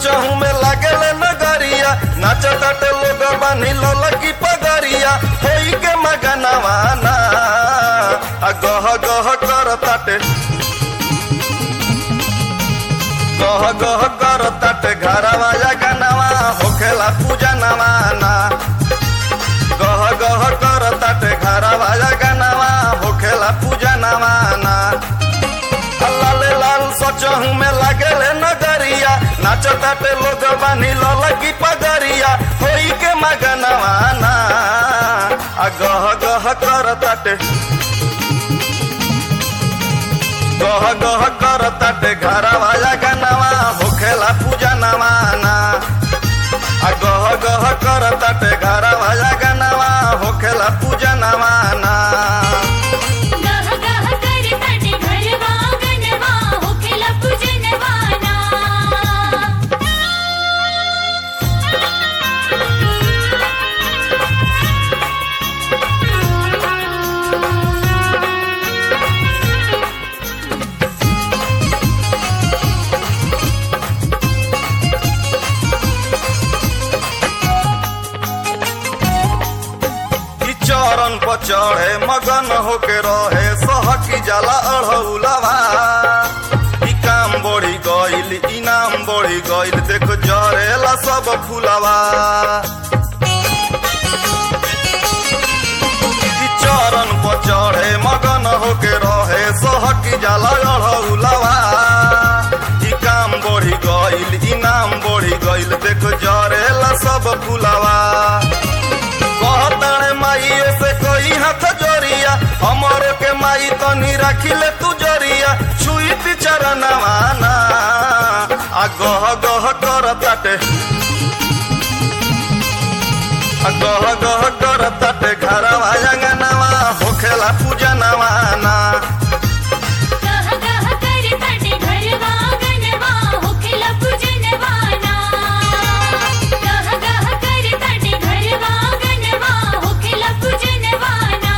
सचहू में लागेले नगरिया नाचताटे लोग बानी ललकी पगरिया होई के मगनवाना आ गह गह करताटे गह गह करताटे घरवा जगनवा होखेला पूजा नवाना गह गह करताटे घरवा जगनवा होखेला पूजा नवाना लाले लाल सचहू में लागेले नगरिया नाचताटे लोग बानी ललकी पगरिया होई के मगनवाना आ गह गह करताटे गह गह करताटे घरवा जगनवा होखेला पूजा नवाना आ गह गह करताटे घरवा जगनवा होखेला पूजा नवाना गह गह कर तट घरवा गनवा होखेला पूजनवाना ई चरण पर चढ़े मगन होके रहे सहकी जाला अढ़ौलवा ई काम बढ़ी गइल इनाम बढ़ी गइल देख जरेला सब फुलवा ई चरण पर चढ़े मगन होके रहे सहकी जाला अढ़ौलवा ई काम बढ़ी गइल इनाम बढ़ी गइल देख जरेला सब फुलवा कहताणे माइयो से कोई हाथ जोरिया हमरो के माई तनी राखिले तू जोरिया छुईती चरणवाना आ गह गह करताटे आ गह गह करताटे घरवा अंगनवा होखेला पूजा नवाना गह गह कर तट घरवा गनवा होखेला पूजनवाना गह गह कर तट घरवा गनवा होखेला पूजनवाना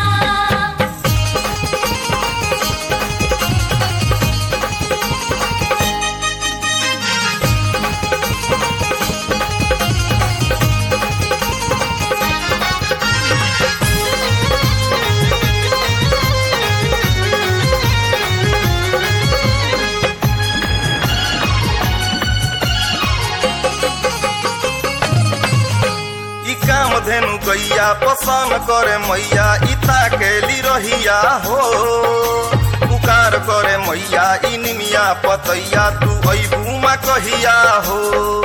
ई काम धेनु गैया पसंद करे मैया इता केली रहिया हो पुकार करे मैया ई निमिया पतैया तू अबूमा कहिया हो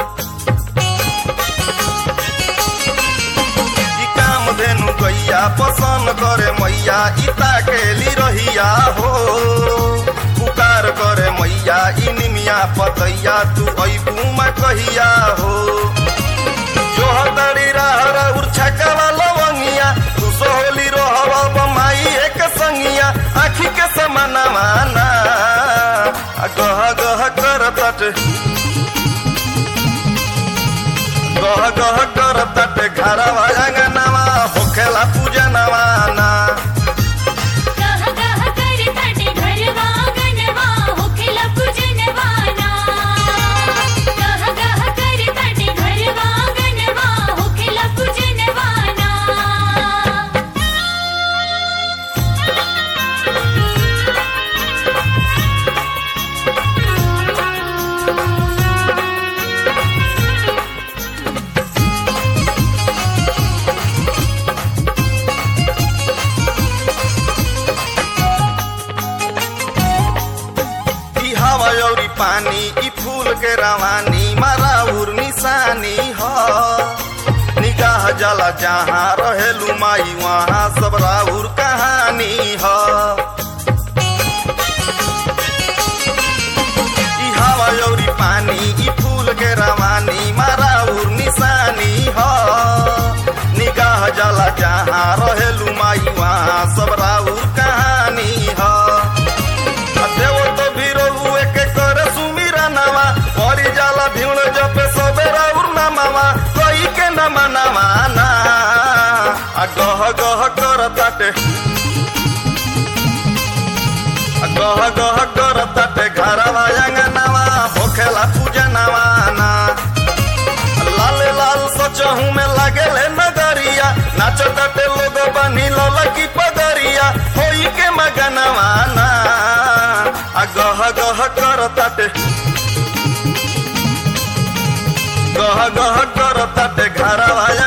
ई काम धेनु गैया पसंद करे मैया इता केली रहिया हो पुकार करे मैया ई निमिया पतैया तू अबूमा कहिया हो जो हतड़ी रहरा उर्छकवा लवंगिया तू सोहली रोहवा बमाई एक संगिया आखी के समाना माना आ गह गह कर तट गह गह कर तट घरवा अंगनवा होखेला पूजा नवाना गह गह कर तट घरवा गनवा होखेला पूजनवाना गह गह कर तट घरवा गनवा होखेला पूजनवाना ई हवा औरी पानी ई फूल के रवानी मारा उर निशानी ह निगाह जला जहाँ रहेलू माई वहाँ सब राउर कहानी ह ई हवा औरी पानी ई फूल के रवानी मारा उर निशानी ह निगाह जला जहाँ रहेलू माई वहाँ सब राउर कहानी ह देव तो भीरो हुए के करे सुमीरा नवा परी जाला भीड़ जपे सबेरा उर्ना मामा कोई के न मनावा ना आ गह गह कर ताटे आ गह गह कर ताटे घरवा अंगनवा होखेला पूजा नवा ना लागेले नगरिया नाचताटे लोग बनी ललकी पगरिया होई के मगनवाना आ गह गह करताटे गह गह करताटे घरवा